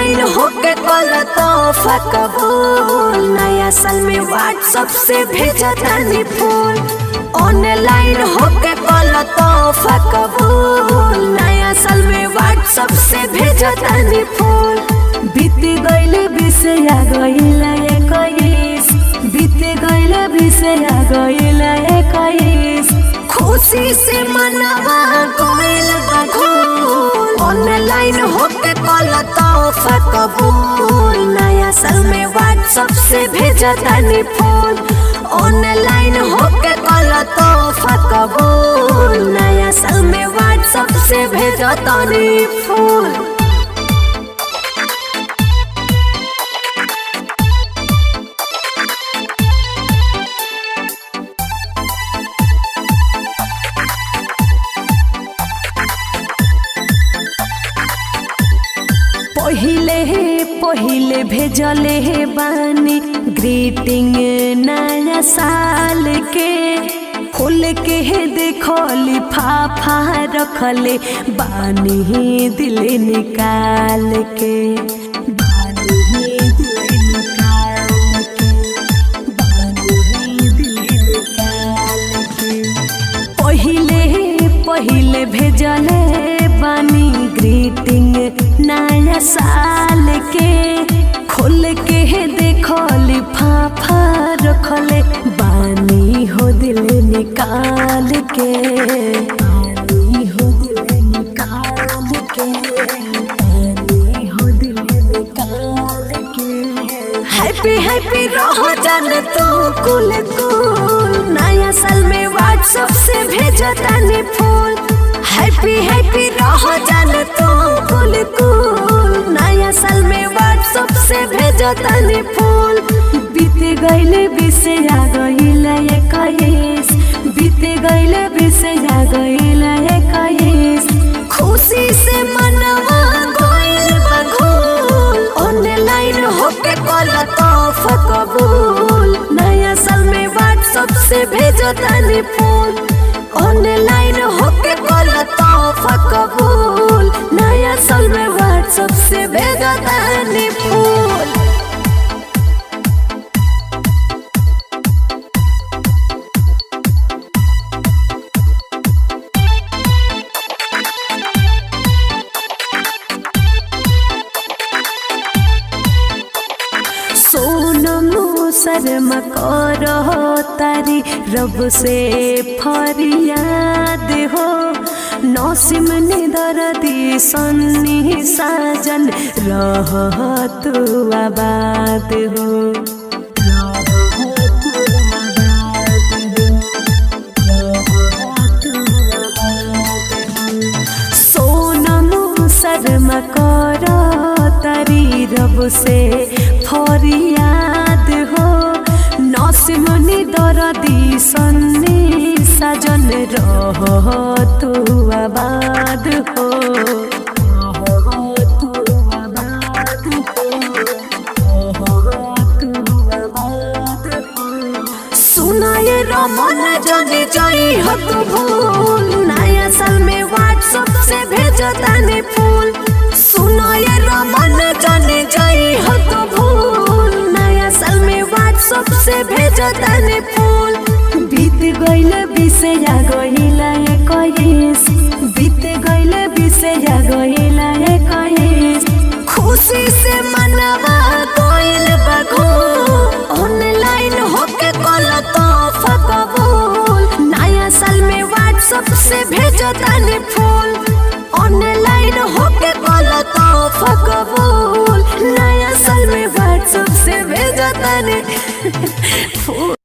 online होके कल तोहफा कबूल नया साल में व्हाट्सएप से भेजा तानी फूल ऑनलाइन होके कल तोहफा कबूल नया साल में व्हाट्सएप से भेजा तानी फूल बीत गइल बिसया गइल इक्कीस बीत गइल बिसया गइल इक्कीस खुशी से मनवा गइल बघूल ऑनलाइन होके कल तोहफा कबूल नया साल में व्हाट्सएप से भेजा तानी फूल ऑनलाइन होके कल तोहफा कबूल नया साल में व्हाट्सएप से भेजा तानी फूल पहिले हे पहिले भेजले हे बानी ग्रीटिंग नया साल के खोल के हे देखो लिफाफा रखले बानी दिल निकाल के बानी दिल निकाल के बानी दिल निकाल के पहिले पहिले भेजले बानी ग्रीटिंग नया साल के खोल के देखो लिफाफा रखले बानी हो दिल निकाल के बानी हो दिल निकाल के बानी हो दिल निकाल के हैप्पी हैप्पी रहो जान तू कुल कुल नया साल में व्हाट्सएप से भेजो तानी फूल हैप्पी हैप्पी रहो जान तू कुल कुल नया साल में व्हाट्सएप से भेजो तानी फूल बीत गइले बिसया गइले इक्कीस बीत गइले बिसया गइले इक्कीस खुशी से मनवा गइल बघूल ऑनलाइन होके कल तोहफा कबूल नया साल में व्हाट्सएप से भेजो तानी फूल ऑनलाइन होके कल तोहफा कबूल नया साल में व्हाट्सएप से भेजो तानी फूल सोनमो शर्मा करो तारी रब से फरियाद हो नौसिम ने दर्दी सन्नी साजन रह तू आबाद हो सोनमो शर्मा करो तारी रब से फरियाद हो नसिमनी दरदी सन्नी सजन रह तू आबाद हो सुनाए रमन जने जई हो तू भूल नया साल में व्हाट्सएप से भेजो तानी फूल सुनाए रमन जने जई हो तू भूल नया साल में व्हाट्सएप से भेजो तानी फूल बीत गइल बिसया गइल इक्कीस बीत गइल बिसया गइल इक्कीस खुशी से मनवा गइल बघू ऑनलाइन होके कल तोहफा कबूल नया साल में व्हाट्सएप से भेजो तानी फूल ऑनलाइन होके कल तोहफा कबूल नया साल में व्हाट्सएप से भेजो तानी फूल